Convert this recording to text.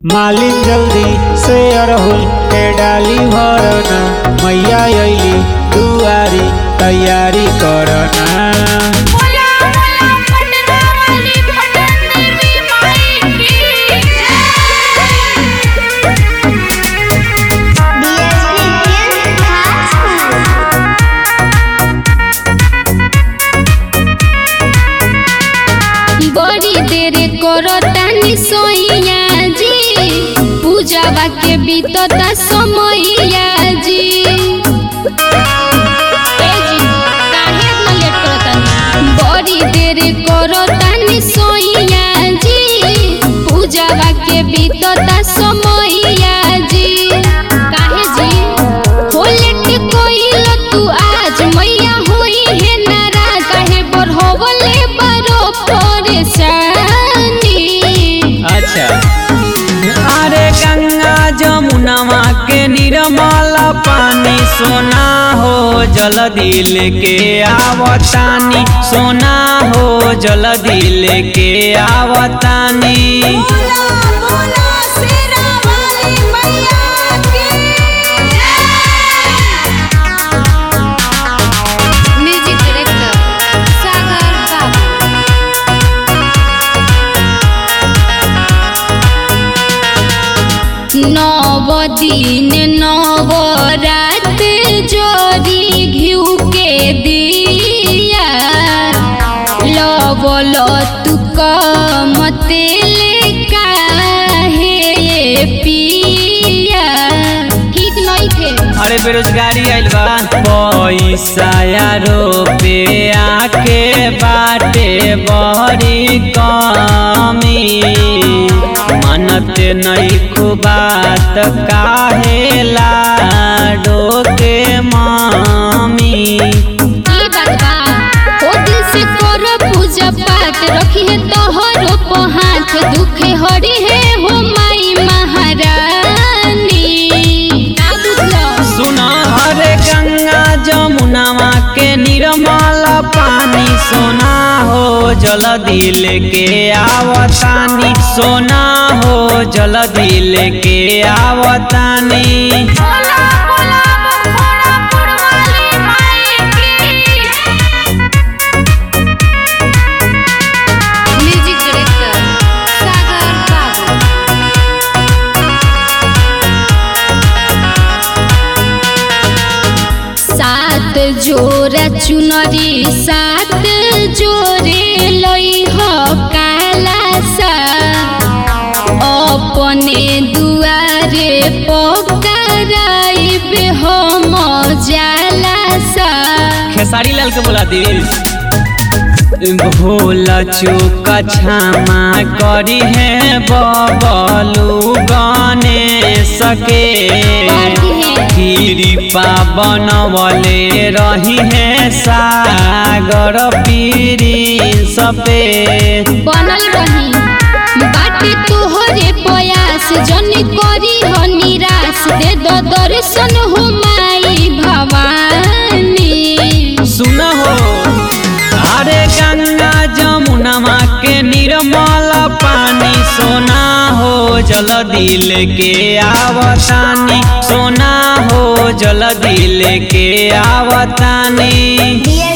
मालिन जल्दी से अड़हुल के डाली भरना मैया अइली दुआरी तैयारी करना बोला बोला पटना वाली पटन देवी माई की बड़ी देर करो तानी सोइया जी पूजावा के बीतता समैया जी ए जी काहे इतना लेट करतानी बड़ी देर करो तानी सोइया जी पूजावा के बीतता समैया जी काहे जी हो लेट कोइल तू आज मैया होई है नाराज काहे बढ़वले बरो परेशानी अच्छा अरे गंगा जमुनवा के निर्मल पानी सोना हो जल दिल के आवतानी सोना हो जल दिल के आवतानी म्यूजिक डायरेक्टर सागर बाबू नव दिन नव रात जोरी घिउ के दिया लवल तू मते ले काहे पिया ठीक नहीं थे अरे बेरोजगारी आइल बा पैसा रोपे आके बाटे बहरी कमी मनत नहीं खुबात काहे लाडो के मामी ई बात बा ओ दिल से करो पूजा पाठ रखी है तोहरो पे हाथ दुखे हरी है हो माई महारानी का बुझलो सुना हरे गंगा जमुनवा के निर्मल पानी सोना हो जल दिल के आवतानी सोना हो जल दिल के आवतानी म्यूजिक डायरेक्टर सागर बाबू सात जोरा चुनरी सात जोरे लई हो काला सा अपने दुआरे पकड़ाइब हम जाला सा खेसारी लाल के बोला दी भूल चूक क्षमा करी है बबलू गने सके कृपा बनवले रही है सागर पीरी सपे बनल रही बाटे तोहरे प्रयास जन करी हो निराश दे दो दर्शन हो माई भवानी सुन हो अरे गंगा जमुनवा के निर्मल पानी सोना हो जल दिल के आवतानी सोना हो जल दिल के आवतानी